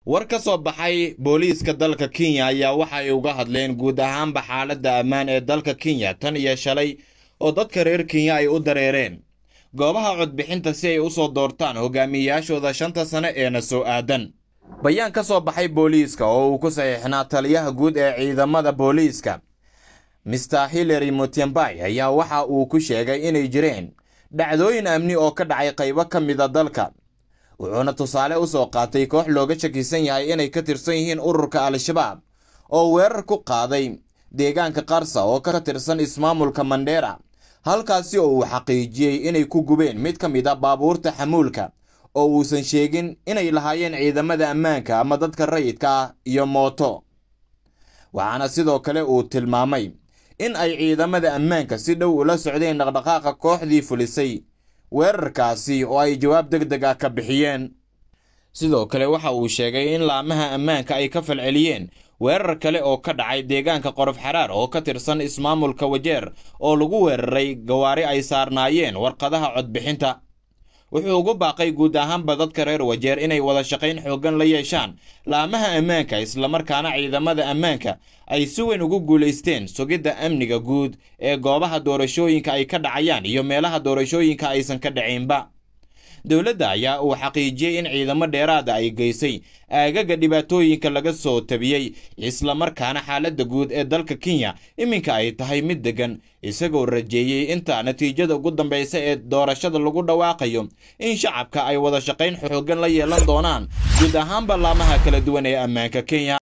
war ka soo baxay booliiska dalka kenya ayaa waxa ay uga hadleen guud ahaanba xaaladda ammaan ee dalka kenya tan iyo shalay oo dadka reer kenya ay u dareereen goobaha codbixinta si ay u soo doortaan hogaamiyeyaashooda shanta sane eena soo aadan bayaan ka soo baxay booliiska oo uu ku saxiixnaa taliyaha guud ee ciidamada booliiska mister hillary mutembay ayaa waxa uu ku sheegay inay jireen dhacdooyin amni oo ka dhacay qaybo ka mida dalka wuxuuna tusaale u soo qaatay koox looga shakisan yahay inay ka tirsan yihiin ururka al-shabaab oo weerar ku qaaday deegaanka qarsa oo ka tirsan ismaamulka mandheera halkaasi oo uu xaqiijiyey inay ku gubeen mid ka mid a baabuurta xamuulka oo uusan sheegin inay lahaayeen ciidamada ammaanka ama dadka rayidka ah iyo mooto waxaana sidoo kale uu tilmaamay in ay ciidamada ammaanka si dhow ula socdeen dhaqdhaqaaqa kooxdii fulisay weerarkaasi oo ay jawaab deg deg ah ka bixiyeen sidoo kale waxa uu sheegay in laamaha ammaanka ay ka falceliyeen weerar kale oo ka dhacay deegaanka qorof xaraar oo ka tirsan ismaamulka wajeer oo lagu weeraray gawaari ay saarnaayeen warqadaha codbixinta wuxuu ugu baaqay guud ahaanba dadka reer wajeer inay wada shaqayn xooggan la yeeshaan laamaha ammaanka islamarkaana ciidamada ammaanka ay si weyn ugu guulaysteen sugidda amniga guud ee goobaha doorashooyinka ay ka dhacayaan iyo meelaha doorashooyinka aysan ka dhacaynba dowladda ayaa uu xaqiijiyey in ciidamo dheeraada ay geysay aagaga dhibaatooyinka laga soo tabiyey islamarkaana xaaladda guud ee dalka kenya iminka ay tahay mid deggan isagoo rajeeyey inta natiijada ugu dambaysa ee doorashada lagu dhawaaqayo in shacabka ay wada shaqayn xooggan la yeelan doonaan guud ahaanba laamaha kala duwan ee ammaanka kenya